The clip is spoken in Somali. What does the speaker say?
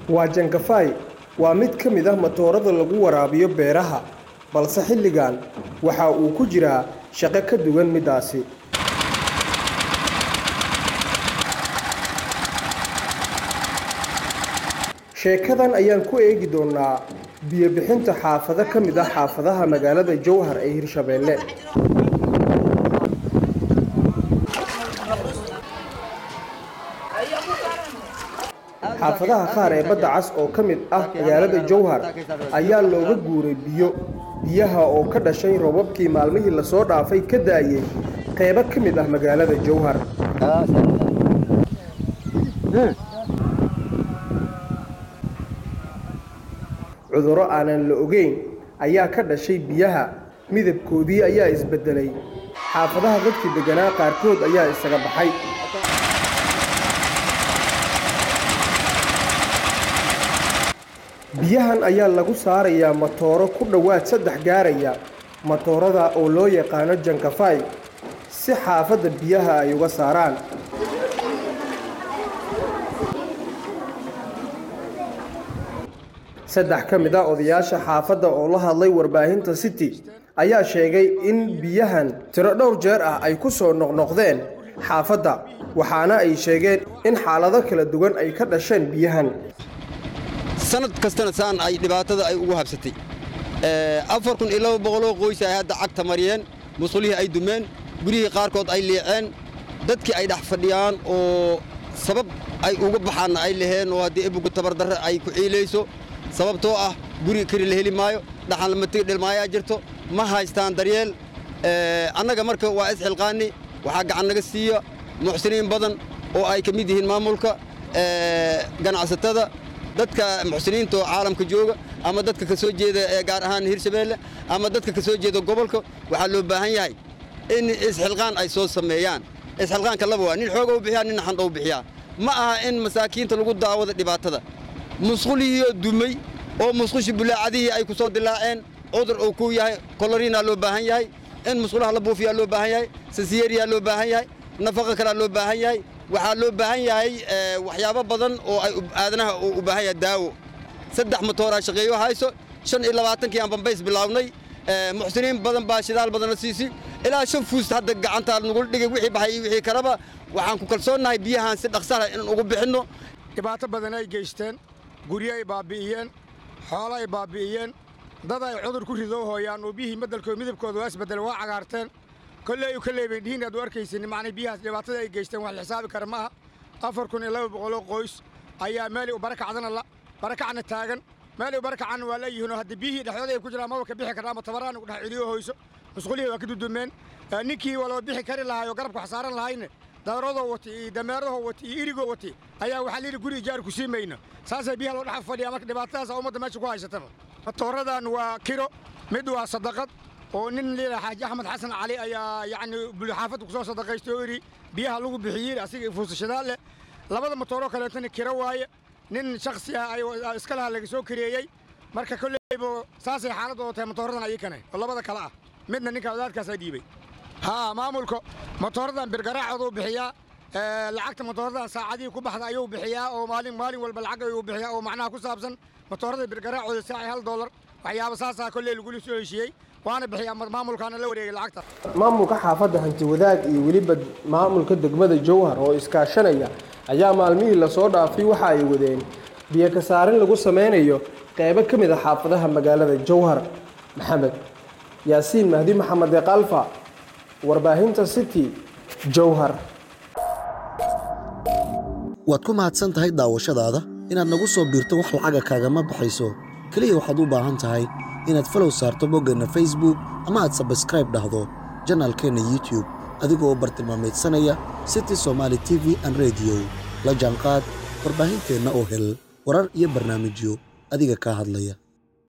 waa jankafay waa mid ka mid ah matoorada lagu waraabiyo beeraha balse xilligan waxa uu ku jiraa shaqo ka duwan middaasi sheekadan ayaan ku eegi doonaa biyo-bixinta xaafado ka mid ah xaafadaha magaalada jowhar ee hirshabeelle xaafadaha qaar ee badda cas oo ka mid ah magaalada jowhar ayaa looga guuray biyo biyaha oo ka dhashay roobabkii maalmihii lasoo dhaafay ka daayey qeybo ka mid ah magaalada jowhar cudurro aanan la ogeyn ayaa ka dhashay biyaha midabkoodii ayaa isbeddelay xaafadaha dadkii degganaa qaarkood ayaa isaga baxay biyahan ayaa lagu saarayaa matooro ku dhowaad saddex gaaraya matoorada oo loo yaqaano jankafay si xaafadda biyaha ay uga saaraan saddex ka mid ah odayaasha xaafadda oo la hadlay warbaahinta city ayaa sheegay in biyahan tiro dhowr jeer ah ay ku soo noqnoqdeen xaafadda waxaana ay sheegeen in xaalado kala duwan ay ka dhasheen biyahan sanad kastana saan ay dhibaatada ay ugu habsatay afar kun iyo laba boqoloo qoys ay hadda cagta mariyeen musqulihii ay dumeen gurihii qaarkood ay liiceen dadkii ay dhex fadhiyaan oo sabab ay uga baxaanna ay laheen oo haddii ebugu tabardarre ay ku ciilayso sababtoo ah guri kari la heli maayo dhaxan lamatigi dhilmaayaa jirto ma haystaan daryeel annaga marka waa isxilqaani waxaa gacan naga siiya muxsiniin badan oo ay ka mid yihiin maamulka ganacsatada dadka muxsiniinta oo caalamka jooga ama dadka ka soo jeeda ee gaar ahaan hirshabeelle ama dadka ka soo jeeda gobolka waxaa loo baahan yahay in isxilqaan ay soo sameeyaan isxilqaanka laba waa nin xooga u bixiyaa nin xandha u bixiyaa ma aha in masaakiinta lagu daawado dhibaatada musqulihiioo dumay oo musqushi bulaacadihii ay ku soo dilaaceen cudur uu ku yahay koloriinaa loo baahan yahay in musqulaha la buufiyaa loo baahan yahay sasiyeriyaa loo baahan yahay nafaqa kalaa loo baahan yahay waxaa loo baahan yahay waxyaabo badan oo ay aadanaha u baahan yahay daawo saddex matooraa shaqeeyo hayso shan iyo labaatankii aan bambays bilaabnay muxsiniin badan baa shidaal badanna siisi ilaa shan fuust hadda gacantaa nagula dhigay wixii baxay iyo wixii kaleba waxaan ku kalsoonnahay biyahaan si dhaqsala inaan ugu bixinno dhibaato badan ay geysteen guryo ay baabbi'iyeen xoolo ay baabbi'iyeen dad ay cudur ku rido hooyaan oo biyihii beddelkooda midabkooda waa isbeddele waa cagaarteen kolley u kolley bay dhihiin aad u arkaysin macnay biyahaas dhibaatada ay geysteen wax la xisaabi kara ma aha afar kun iyo laba boqoloo qoys ayaa meelay u barakacdana la barakacna taagan meelay u barakacanna waa leeyihiinoo haddii biyihii dhexdooda ay ku jiraan maba ka bixi karna ama tabaraan ugu dhex celiyo hoyso musqulihii waa ka dudumeen ninkii walaba bixi kari lahaay oo garabka wax saaran lahayne dabaradoo wati iyo dameeradoo wati iyo irigoo wati ayaa waxaa layidhi guri ijaar ku sii mayno saasay biyaha loo dhex fadhiyaa marka dhibaatadaasa ummadda meesha ku haysataba matooradan waa kiro mid waa sadaqad oo nin liila xaaji axmed xasan cali ayaa yacni bulxaafadda ku soo sadaqaystay oo yidhi biyaha lagu bixiyey asiga fuusashadaal leh labada matooroo kaleetana kiro waaye nin shakhsi ah ay iska laha laga soo kareeyey marka kolleyba saasay xaaladooda tahay matooradan ayikane oo labada kale ah midna ninka wadaadkaasaa dhiibay haa maamulka matooradan birgaraacoodu bixiyaa lacagta matooradan saacadihii ku baxda ayuu bixiyaa oo maalin maalin walba lacag ayuu bixiyaa oo macnaha ku saabsan matoorada birgaraacooda saacii hal doolar waxyaaba saasaa kolley lagula soo heshiiyey waana bixiyaa maamulkaana la wareegay lacagta maamulka xaafadda hanti wadaag iyo weliba maamulka degmada jowhar oo iskaashanaya ayaa maalmihii lasoo dhaafay waxa ay wadeen biyo ka saarin lagu sameynayo qeybo ka mid a xaafadaha magaalada jowhar maxamed yaasiin mahdi maxamed eeqalfa warbaahinta city jowhar waad ku mahadsan tahay daawashadaada inaad nagu soo biirto wax lacaga kaagama baxayso keliya waxaad u baahan tahay inaad falow saarto boggeenna facebook ama aad sabskraib dhahdo janaalkeenna youtube adigoo u bartilmaamaydsanaya city somaali t v an rediyo la jaanqaad warbaahinteenna oo hel warar iyo barnaamijyo adiga kaa hadlaya